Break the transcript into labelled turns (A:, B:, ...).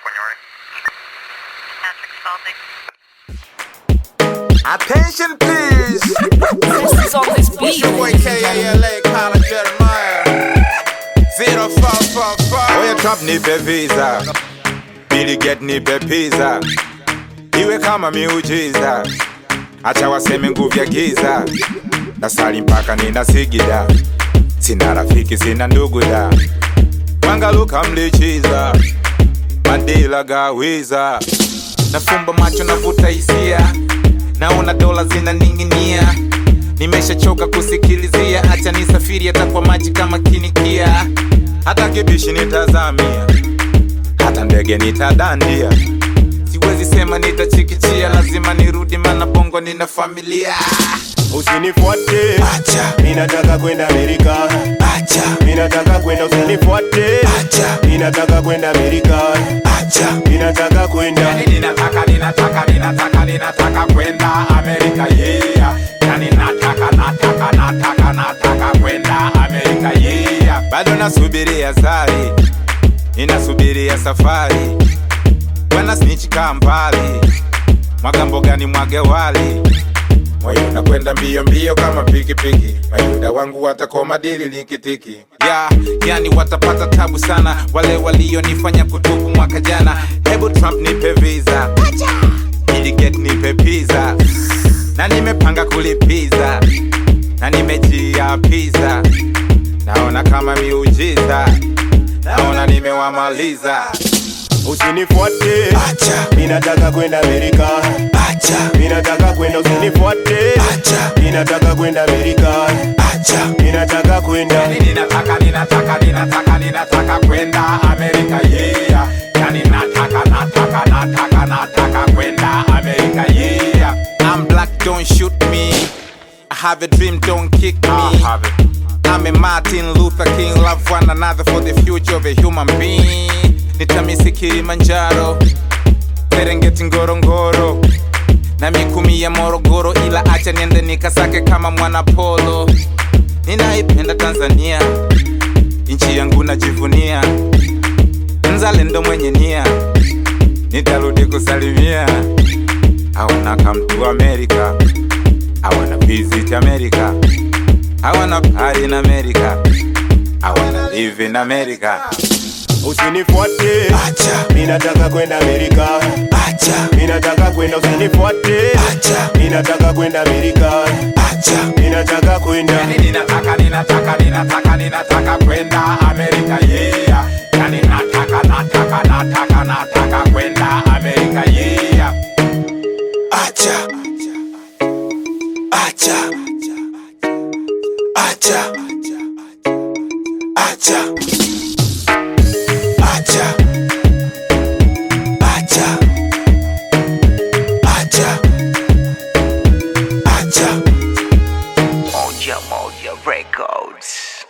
A: when you're ready.
B: Patrick Spalding.
C: Attention please.
D: This is on this beat.
C: Your boy K-A-L-A, Colin Jeremiah. Zero four four four. Oya Trump nipe visa. Billy get nipe pizza. Iwe kama miujiza. Acha waseme nguvu ya giza. Nasali mpaka nina sigida. Sina rafiki, sina ndugu da. Wangaluka mlichiza. Madila gawiza. Nafumba macho navuta hisia. Naona dola zinaning'inia. Nimeshachoka kusikilizia, acha nisafiri hata kwa maji kama kinikia. Hata kibishi nitazamia, hata ndege nitadandia. Siwezi sema nitachikichia, lazima nirudi, mana bongo nina familia.
E: Usinifuate,
C: Acha,
E: ninataka kwenda Amerika.
C: acha,
E: Ninataka kwenda, usinifuate,
C: acha,
E: ninataka kwenda Amerika.
C: acha.
E: Ninataka kwenda,
C: Yani ninataka, ninataka, ninataka, ninataka kwenda Amerika, yeah. Yani nataka, nataka, nataka, nataka kwenda Amerika, yeah. Bado nasubiria sari, ninasubiria safari. Bwana snitch kaa mbali, mwaga mbogani mwage wali. Moyo nakwenda mbio mbio kama pikipiki, mayuda wangu watakoma dili likitiki. Ya, yani watapata tabu sana wale walionifanya kutubu mwaka jana. Hebu Trump nipe visa, ili get nipe pizza, na nimepanga kulipiza, na nimejia pizza. Naona kama miujiza, naona nimewamaliza.
E: usinifuate,
C: Acha,
E: ninataka kwenda Amerika.
C: acha,
E: Ninataka kwenda, usinifuate,
C: acha,
E: ninataka kwenda Amerika.
C: acha.
E: Ninataka kwenda,
C: Yani ninataka, ninataka, ninataka, ninataka kwenda Amerika, yeah. Yani nataka, nataka, nataka, nataka kwenda Amerika, yeah. I'm black, don't shoot me. I have a dream, don't kick me. I'm a Martin Luther King, love one another for the future of a human being. Nitamisi Kilimanjaro, Serengeti, Ngorongoro na mikumi ya Morogoro, ila acha niende nikasake kama mwana polo. Ninaipenda Tanzania, nchi yangu najivunia, mzalendo mwenye nia, nitarudi kusalimia. I wanna come to America, I wanna visit America, I wanna party in America, I wanna live in America.
E: usinifuate,
C: Acha,
E: ninataka kwenda Amerika.
C: acha,
E: Ninataka kwenda, usinifuate,
C: acha,
E: ninataka kwenda Amerika.
C: acha.
E: Ninataka kwenda,
C: Yani ninataka, ninataka, ninataka, ninataka kwenda Amerika, yeah. Yani nataka, nataka, nataka, nataka kwenda Amerika, yeah. Acha, acha, acha, acha, acha, acha, acha, acha.
D: Moja Moja Records.